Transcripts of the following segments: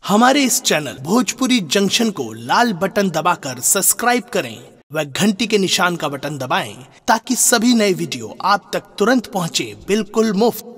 हमारे इस channel Bhojpuri junction को लाल button दबाकर सब्सक्राइब करें व घंटी के निशान का बटन दबाएं ताकि सभी नए वीडियो आप तक तुरंत पहुंचे बिल्कुल मुफ्त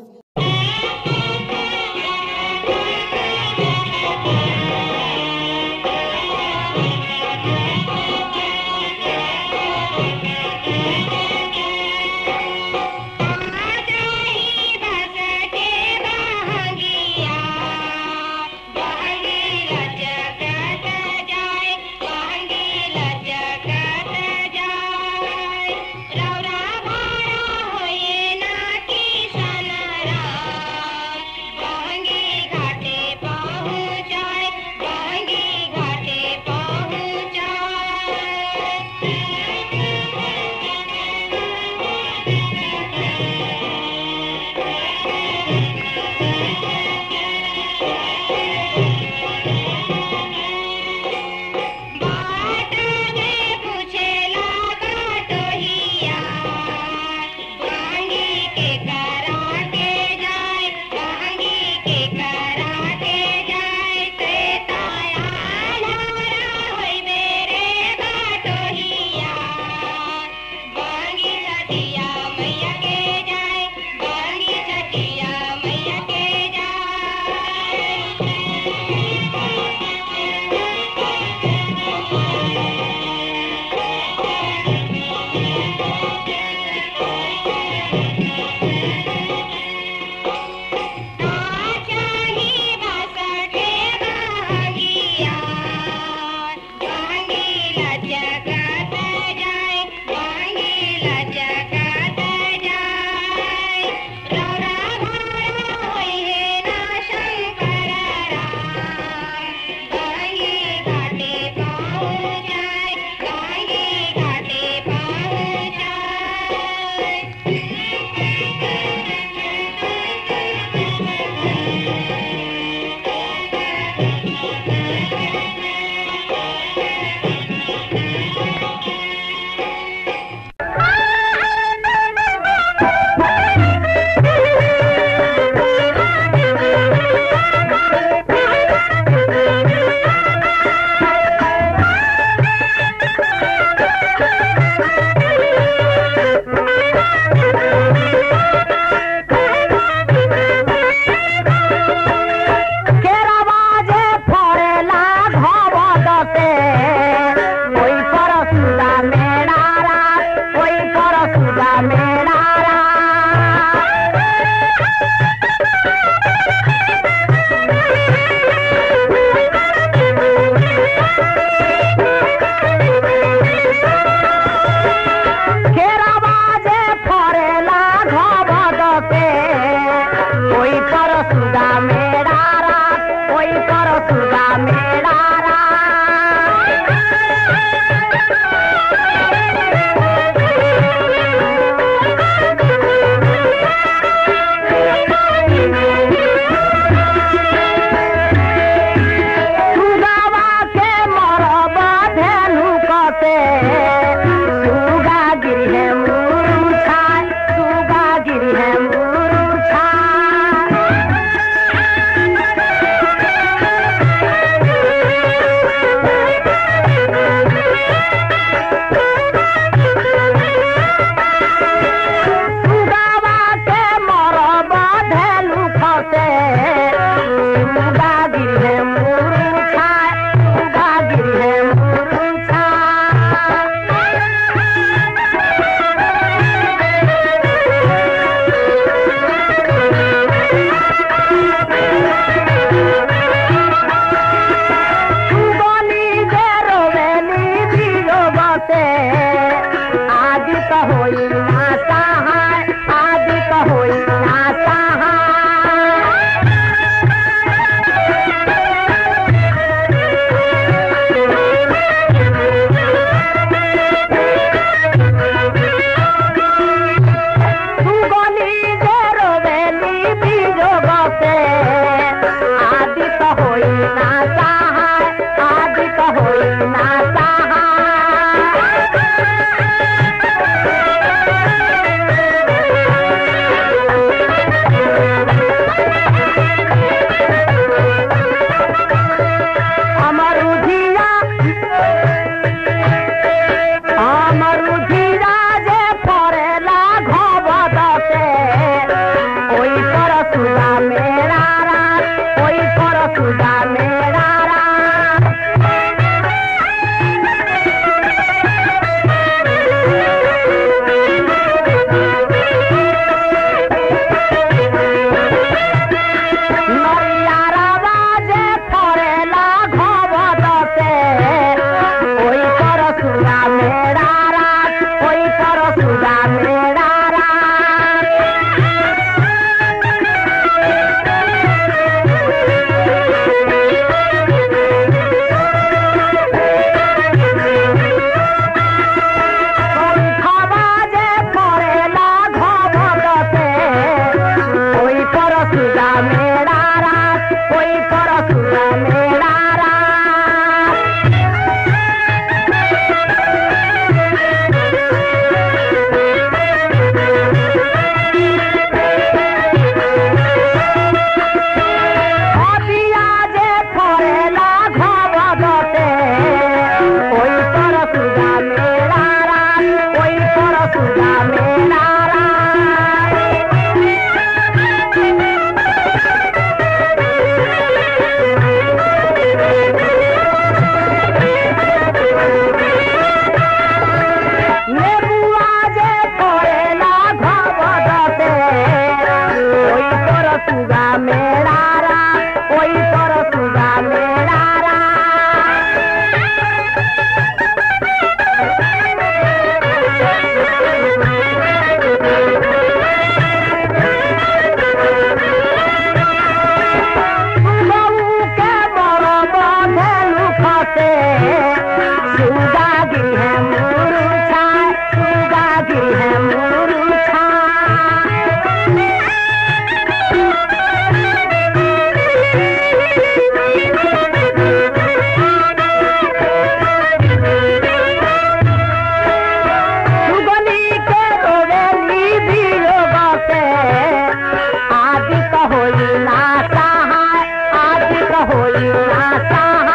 होई ना सहाय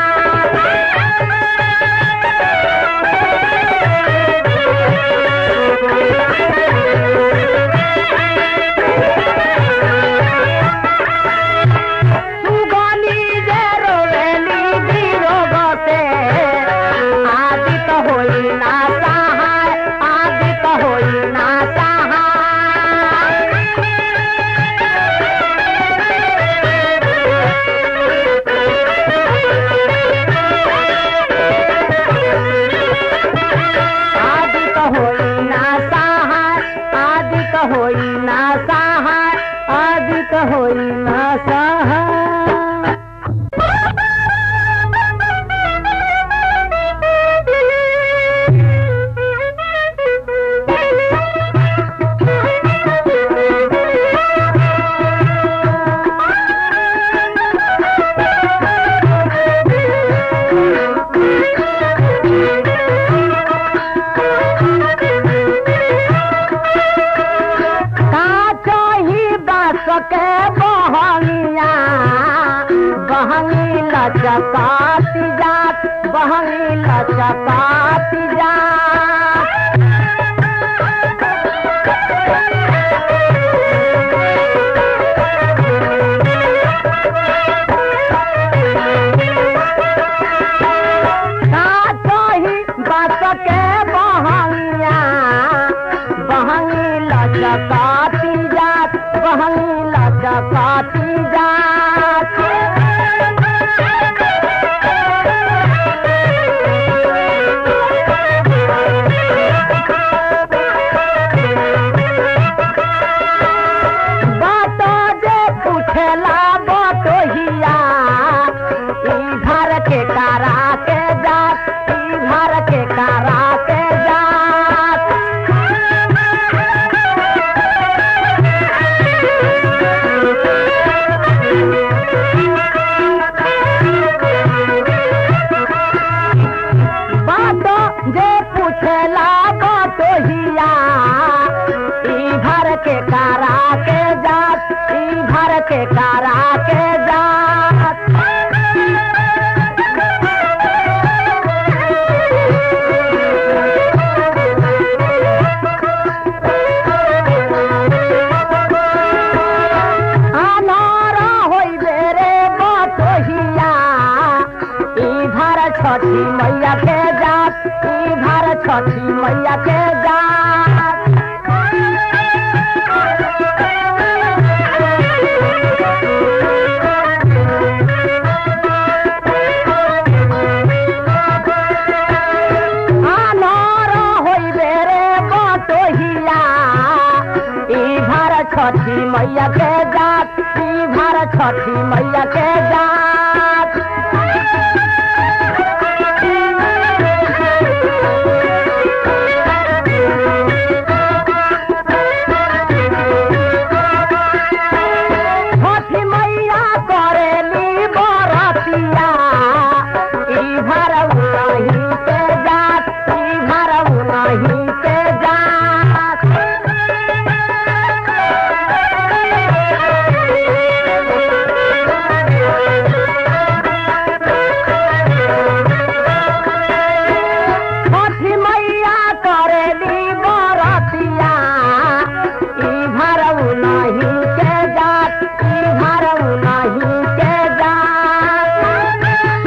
सुगनी जे रोवेली बिरोगते आदित होई ना सहाय आदित होई ना सहाय आदित होई ना सहाय आदित होई ना सहाय आदित होई ना सहाय काचही बास के बहनिया बहनी लचकाती जात बहनी लचकाती जात काचही बास के बहनिया बहनी लचकाती जात बहनी लचकाती जात बात जे पूछेला बटोहिया ई घर के कारा के जात ई घर के कारा के जात बात जे पूछेला बटोहिया ई घर के कारा के जात ई घर के कारा के जात अनारा होइबे रे बटोहिया ई घर छठी मैया के जात ई घर छठी मैया के जात अनारा होइबे रे बटोहिया ई घर छठी मैया के जात ई घर छठी मैया के जात छठी मैया करेली बरतिया ई घर उनही के जात ई घर उनही के जात छठी मैया करेली बरतिया ई घर उनही के जात ई घर उनही के जात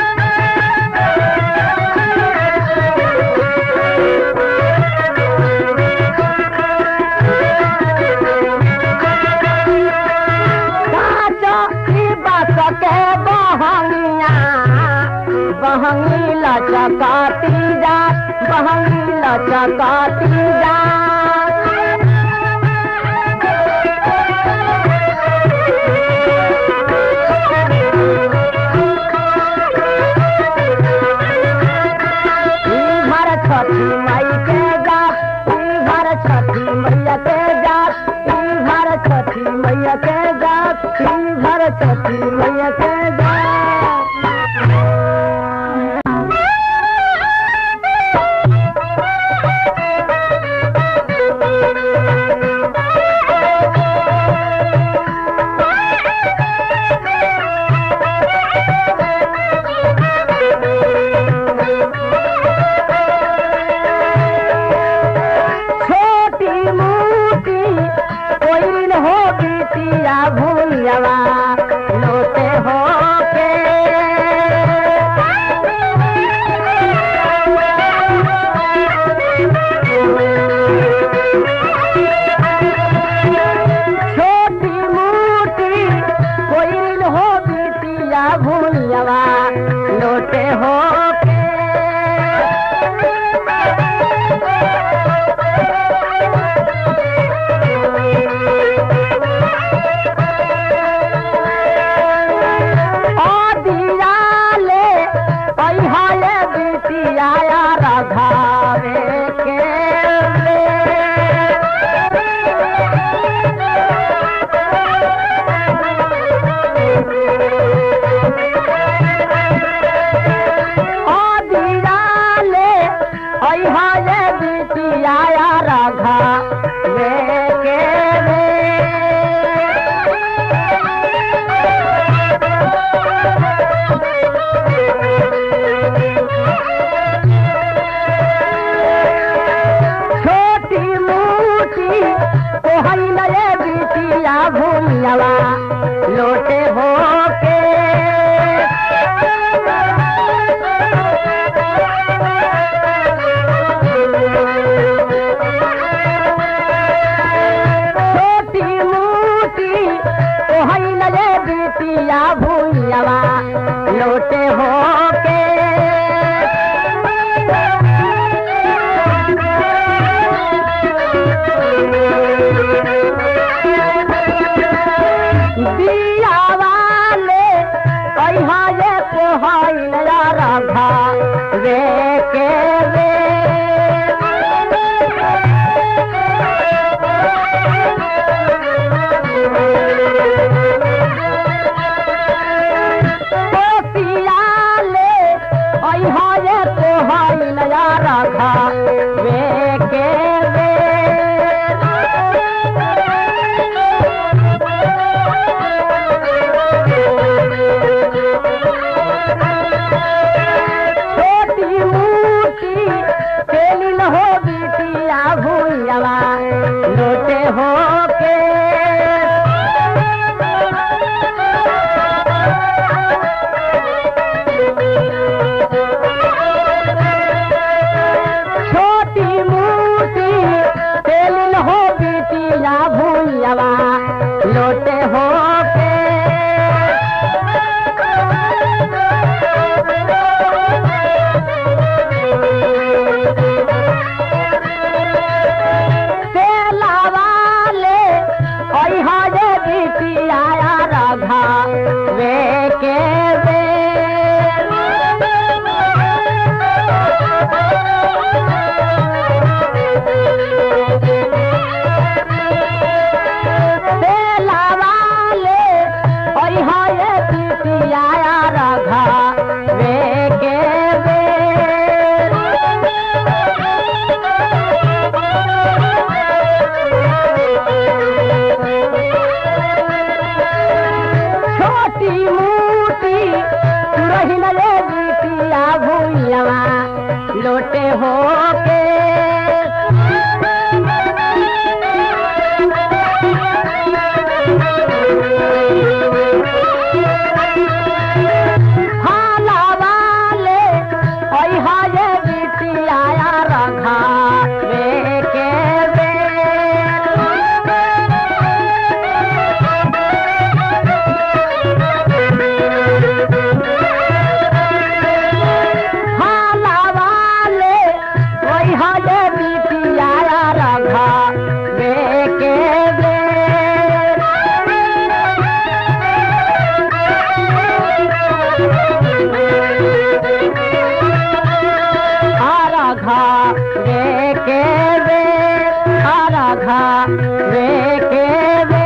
काजो ई बास के बहनिया बहनी लचकाती जात बहनी लचकाती जात ई घर छठी मई के जात ई घर छठी मैया के जात ई घर छठी मैया के जात ई घर छठी मैया के जात लोटे हो के दिया वाले अहा ये कोहाइन रघा रे के रे पियाले अहा ये कोहाइन रघा रे के रे छोटी मूर्ति खेली न हो बिटिया भूलवा लोटे हो के छोटी मूर्ति खेली न हो बिटिया भूलवा लोटे हो के तेलावाले अहा जे बिटिया रघा वे के वे तेलावाले अहा जे बिटिया रघा वे के वे छोटी मूर्ति रही न ले बिटिया भूलवा लोटे हो के खाला वाले अहा ये बिटिया रखा वे के वे खाला वाले वही हजे बिटिया रखा वे के वे आ रखा वे के वे आ रखा वे के वे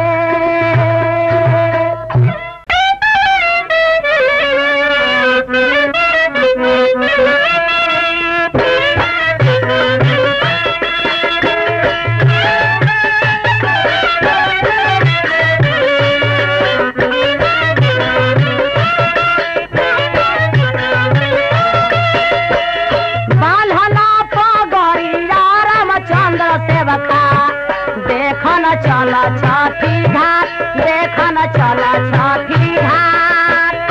बान्हना पगड़िया रामचंद्र सेवका देखन चल छठी घाट देखन चल छठी घाट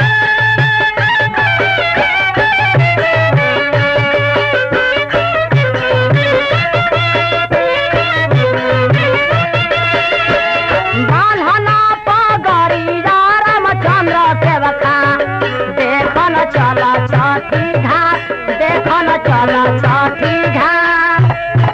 बान्हना पगड़िया रामचंद्र सेवका देखन चल छठी घाट देखन चल छठी घाट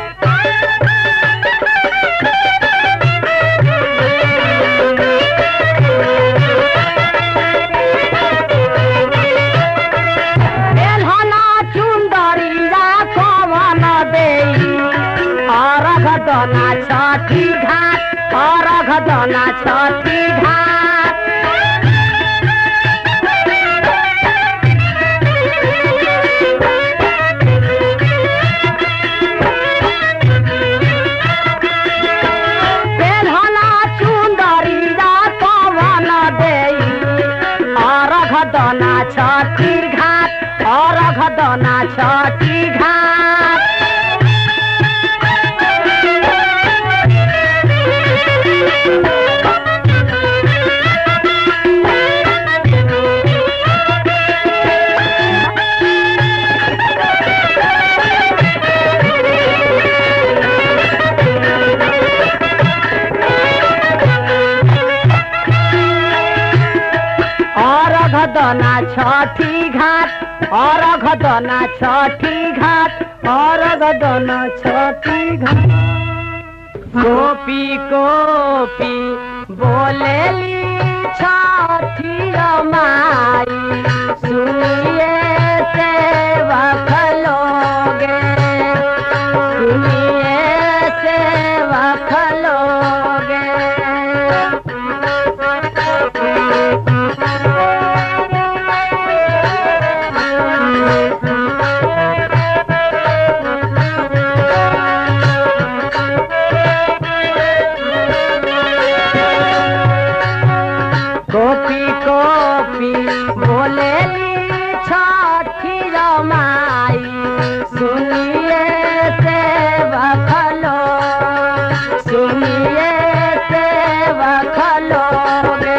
एलहना चुंदरिया कवन देई अरघ दना छठी घाट अरघ दना छठी घाट एलहना चुंदरिया कवन देई अरघ दना छठी घाट अरघ दना छठी घाट दना छठी घाट अर्घ दना छठी घाट अर्घ दना छठी घाट गोपी गोपी बोलेली छठी माई सुनिए सेवक लोगे सुनिए सेवक लोगे गोपी गोपी बोलेली छठी रमाई सुनिए सेवक लोग सुनिए सेवक लोगे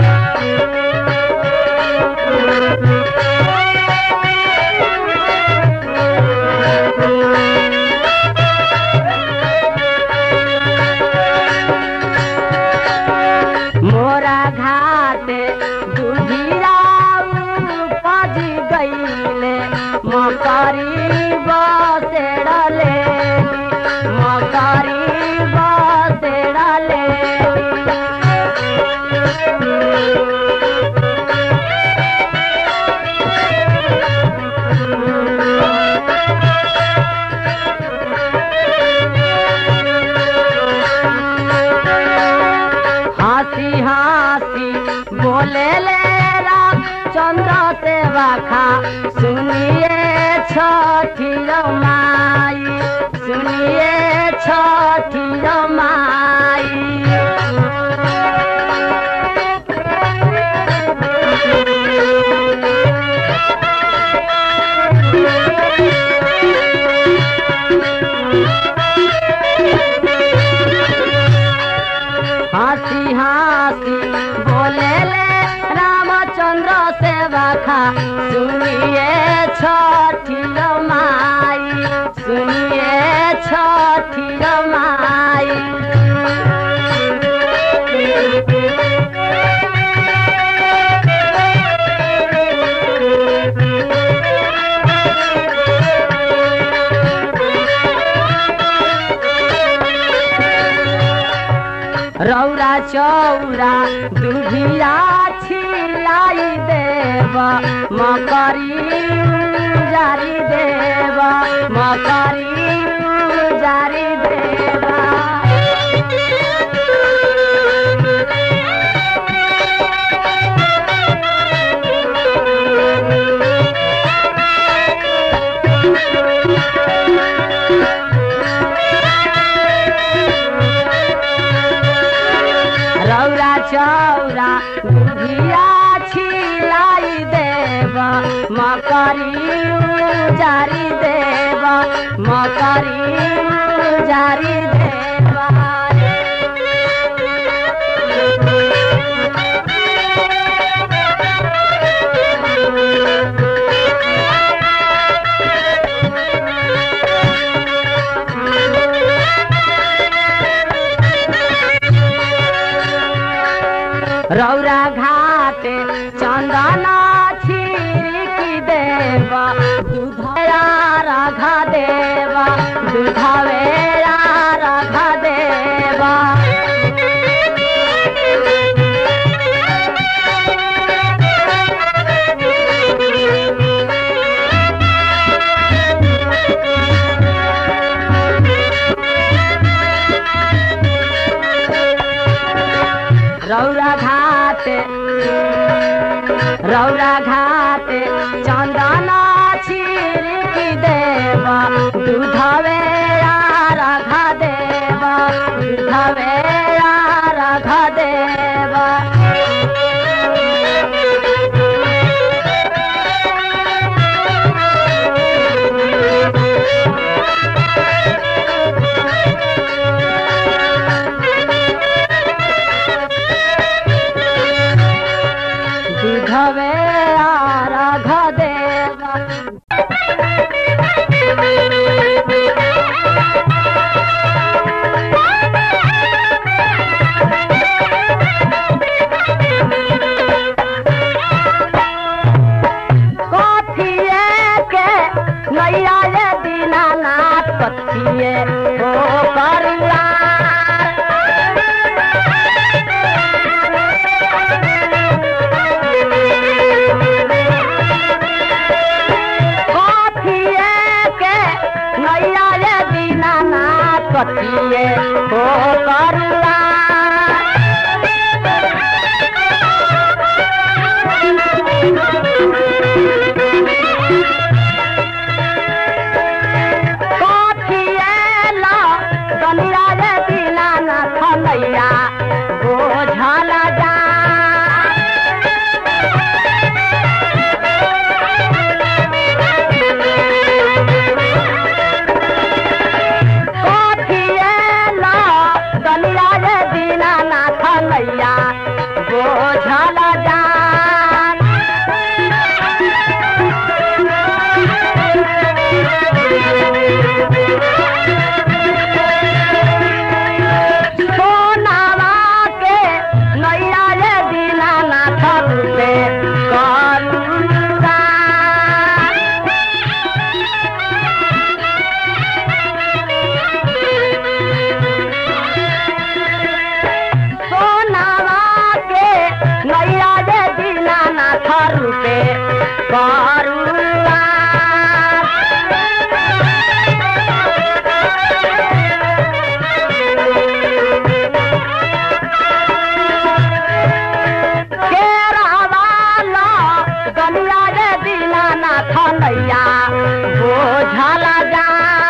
मोरा घाट दुधिया पज गईले मकरी बसेड़ले मकरी बसेड़ले हंसी हंसी बोले ले राम चंद्र सेवा खा सुनिए छठी माई सुनिए छठी माई हंसी हंसी बोले ले रामचंद्र सेवा खा सुनिए छठी माई सुनिए छठी माई रौरा चौरा दुधिया छिलाई देव मकरी जारी देव मकरी जारी देवा रौरा चौरा दुधिया छिलाई देव मकरी जारी देव मकरी जारी देवा रौरा घाट चंदना छिड़की देव दूधरा राघा देवा दूधवेरा राघा देवा रौरा घाट रौरा घाट चंदना छिड़की देवा दूधवेरा राघा देवा दूधवेरा राघा देवा दूधवेरा राघा देवा सखिए हो परिवार कथिए के नैया रे दीनानाथ कथिए हो परिवार कथिएला दुनिया रे दीनानाथ नैया बोझल जा कथिएला दुनिया रे दीनानाथ नैया बोझल जा सोनावा के नैया रे दीनानाथ रूपे करुणा सोनावा के नैया रे दीनानाथ रूपे करुणा केरावाला गलिया रे दीनानाथ नैया बोझल जा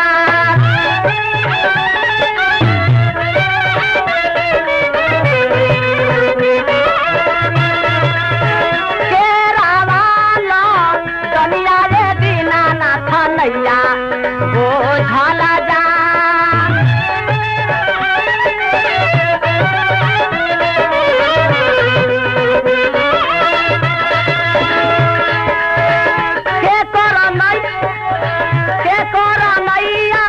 केरावाला गलिया रे दीनानाथ नैया बोझल जा के कर नै के कर नैया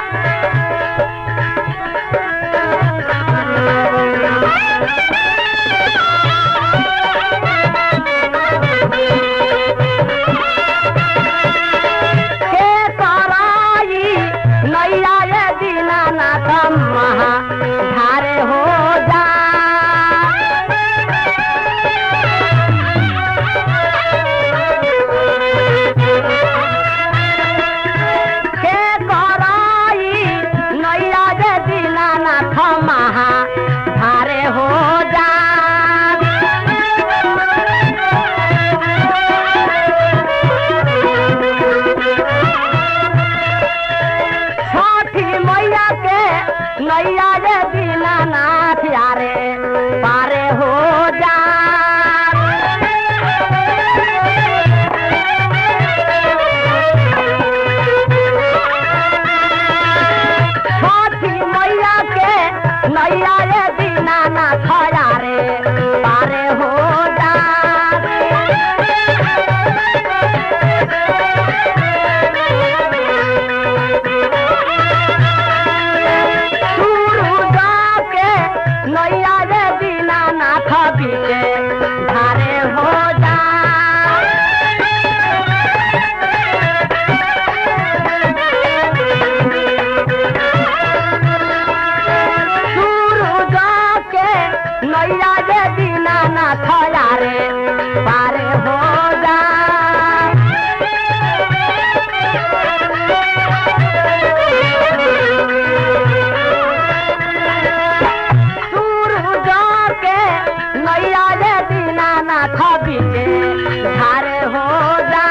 के कराई नैया ये दीनानाथ महा धारे हो जा के कराई नैया जे दीनानाथ महा धारे हो जा छठी मैया के नैया जे दीनानाथ यारे पारे हो जा छठी मैया के नैया रे दीनानाथ यारे पारे हो जा सूरुजा के नैया रे दीनानाथ बीचे धारे हो जा सूरुजा के नैया रे दीनानाथ यारे पारे हो जा सूरुजा के नैया रे दीनानाथ बीचे धारे हो जा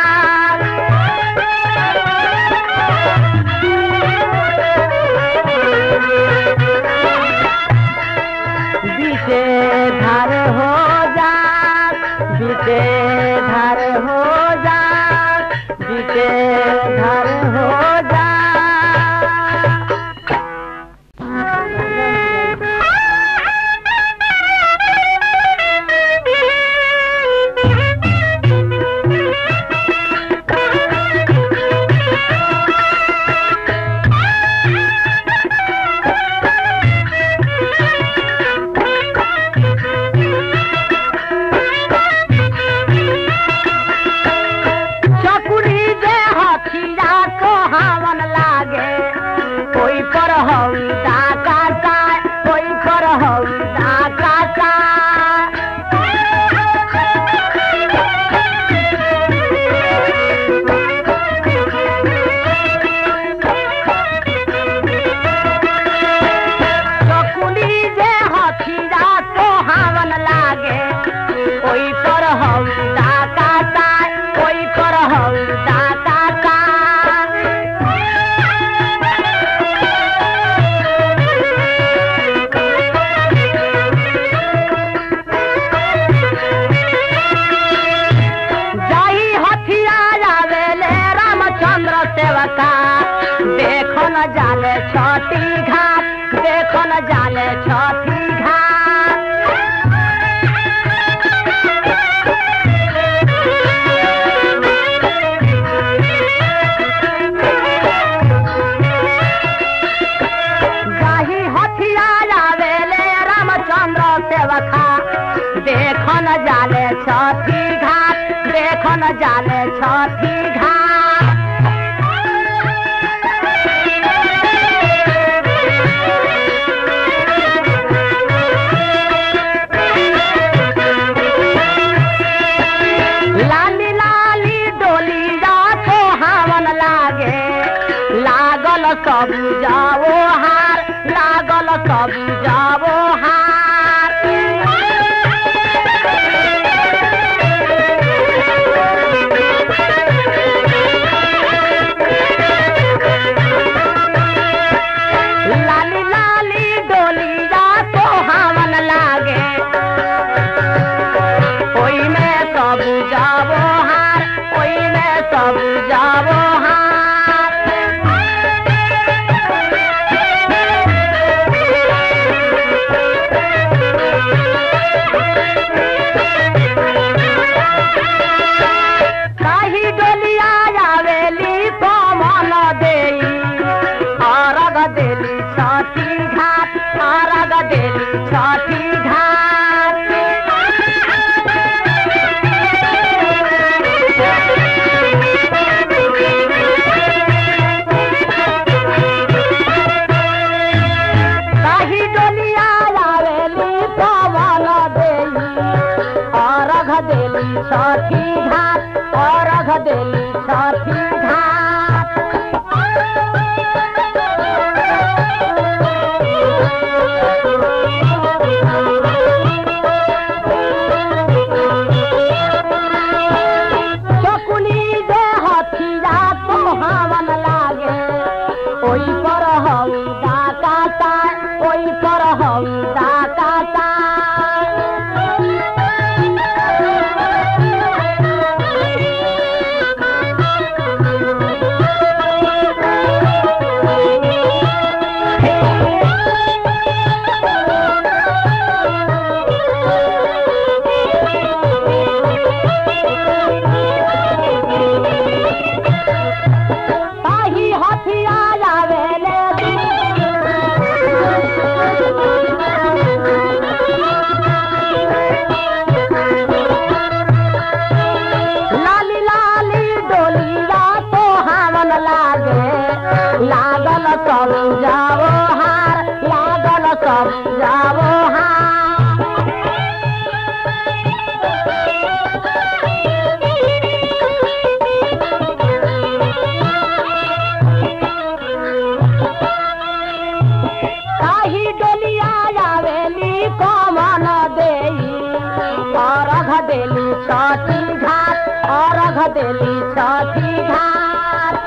बीते धार हो जा बीते धार हो जा बीते धार हो जा चकुरी जे रामचंद्र सेवका देखो न जाले छठी घाट देखो न जाले छठी घाट जाही हथियार आवेले रामचंद्र सेवका देखो न जाले छठी घाट देखो न जाले छठी घाट लाली लाली डोली जातो हावन लागे लागल सब जाओ हार लागल सब जाओ हार लाली लाली डोली जातो हावन लागे ओई में सब जाबो हार ओई में सब जाबो हार काही डोलिया आवेली कोमल देई अरग देली छठी घाट अरग देली छठी घाट काही डोलिया आवेली पवन देली अरघ देली छठी घाट अरघ देली छठी घाट चकुली दे हथिया तो हावन लागे ओई पर हऊ डाका तार ओई पर हऊ डाका तार ताही हथिया आवेले लाली लाली डोलिया तो हावन लागे लागल सब जाओ हार लागल सब जाओ हार काही डोलिया आवेली कमन देई अरघ देली छठी घाट अरघ देली छठी घाट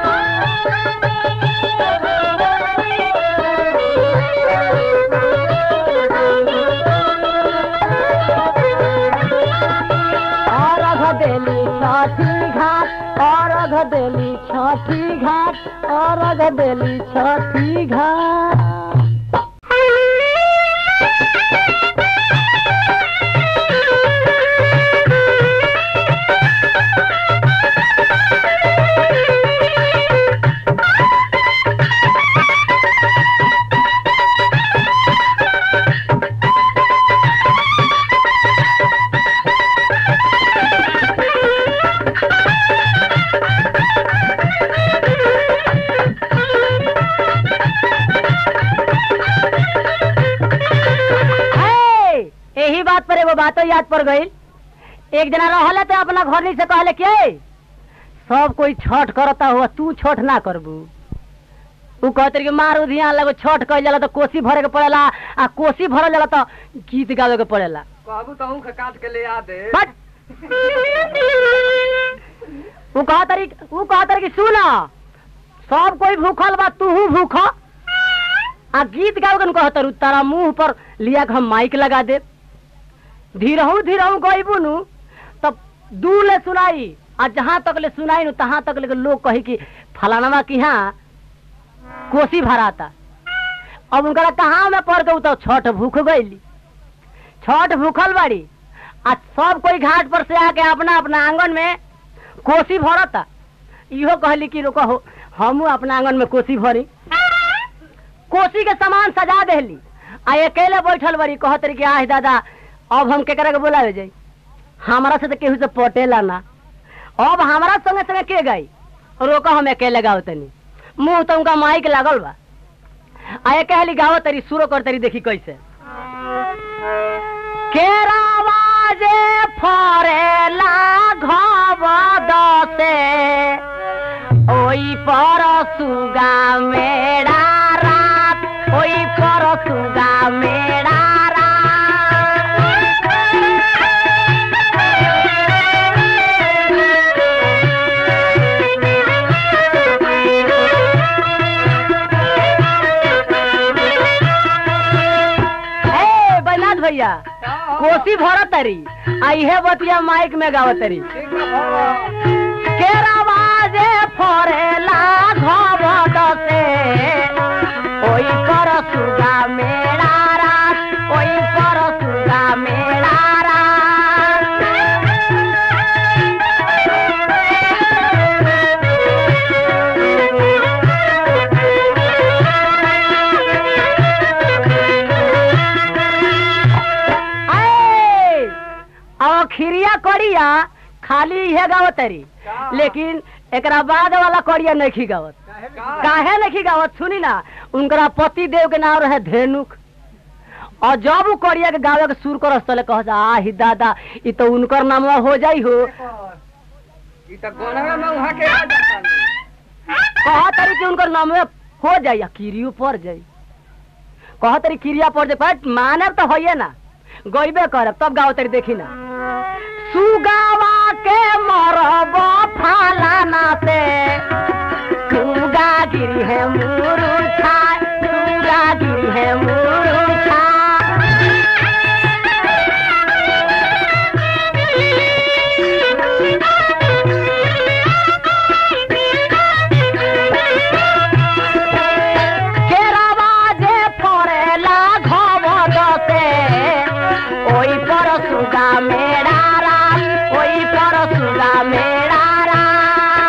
अरघ देली छठी घाट अरघ देली छठी घाट अरघ देली छठी घाट यही बात पर एगो बातो याद पड़ गई एक जना रहले तो अपना घर से कहले के सब कोई छठ करता हुआ तू छठ ना करबू उ कहते रहे कि मारू ध्यान लगो छठ कइल जाला तो कोसी भरे के पड़ेला आ कोसी भरल जाला तो गीत गावे के पड़ेला कहबू तो ऊख काट के ले आ दे बट उ कहा तरी उ कहा तरी कि सुन सब कोई भूखल बा तू भूख आ गीत गावे के कहतर तारा मुंह पर लिया के हम माइक लगा दे धीरहू धीरहू गईबू नु तब दू ले सुनाई आ जहाँ तक ले सुनाई नु तहाँ तक ले लोग कही कि फलानवा की यहाँ कोसी भराता अब उनका कहाँ में पड़ गई तो छठ भूख गईली छठ भूखल बाड़ी आ सब कोई घाट पर से आके अपना अपना आंगन में कोसी भरता इहो कहली कि रुको हो हमू अपना आंगन में कोसी भरी कोसी के सामान सजा देली आ अकेले बैठल बड़ी कहत रही कि आह दादा अब हम केकरा के बोलावे जाई हमारा से तो केहू से पटेला ना अब हमारा संगे संगे के गई रोको हम अकेले गाओ तनी मुंह तो उनका माइक लागल बा आ कहली गाओ तरी सुरो कर तरी देखी कैसे केरावा जे फरेला घब दसे ओई पर सुगा मेरा रात ओई पर सुगा मेरा ए बैनाथ भैया कोसी भरत तरी आ इहे बतिया माइक में गावत तरी केरावा जे फरेला घब दसे ओई पर सुगा मेरा रात ओई पर सुगा मेरा रात आए, अब खिरिया करिया खाली इहे गावत तरी लेकिन एकरा बाद वाला करिया नहीं गावत काहे नहीं गावत सुनी ना उनकरा पति देव के नाम रहे धेनुक और जब उ करिया के गावे के सुर करस तले कह जा आही दादा ई तो उनकर नाम हो जाई हो ई त गोनवा में उहा के आ जाता कह तरी कि उनकर नाम हो जाई आ किरियो पड़ जाई कह तरी किरिया पड़ जाई पर मानब तो होइए ना गईबे करब तब गाओ तरी देखी ना सुगावा के मरब फालाना से सुगा गिरी है मुरुछा सुगा गिरी है मुरुछा केरावा जे फरेला घब दसे ओई पर सुगा मेरा राम ओई पर सुगा मेरा राम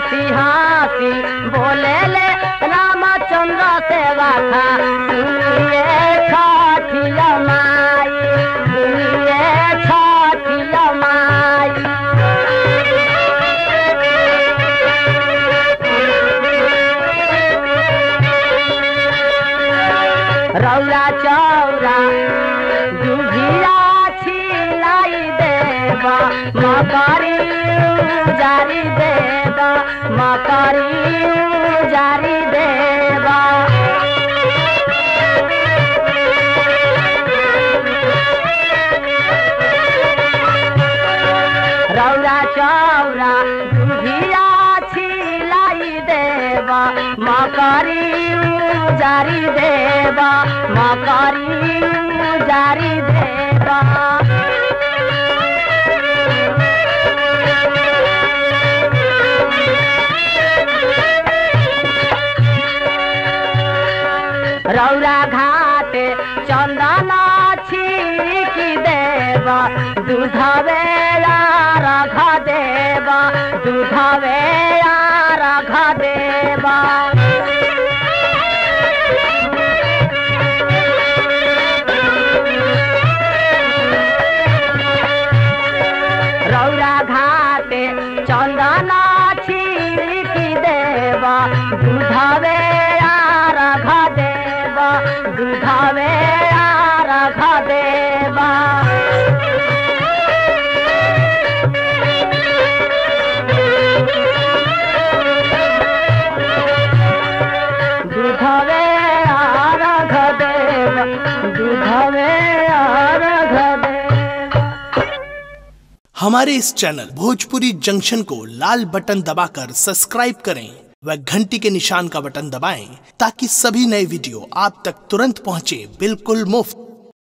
हंसी हंसी बोले ले रामचंद्र सेवा खा सुनिए छठिया माई सुनिए छठिया माई रौरा चौरा दुभिया छिलाई देवा मकरी जारी देवा मकरी जारी देवा रौरा चौरा दुभिया छिलाई देवा मकरी जारी देवा मकरी जारी देवा रौरा घाटे चंदन छिकी देवा दूध बेला रख देवा दूध बेला रख देवा रौरा घाटे चंदन छिकी देवा दूध बेला रख देवा दूध बेला रख देवा दूधवे आरघ देव दूधवे आरघ देव हमारे इस चैनल भोजपुरी जंक्शन को लाल बटन दबाकर सब्सक्राइब करें व घंटी के निशान का बटन दबाएं ताकि सभी नए वीडियो आप तक तुरंत पहुंचे बिल्कुल मुफ्त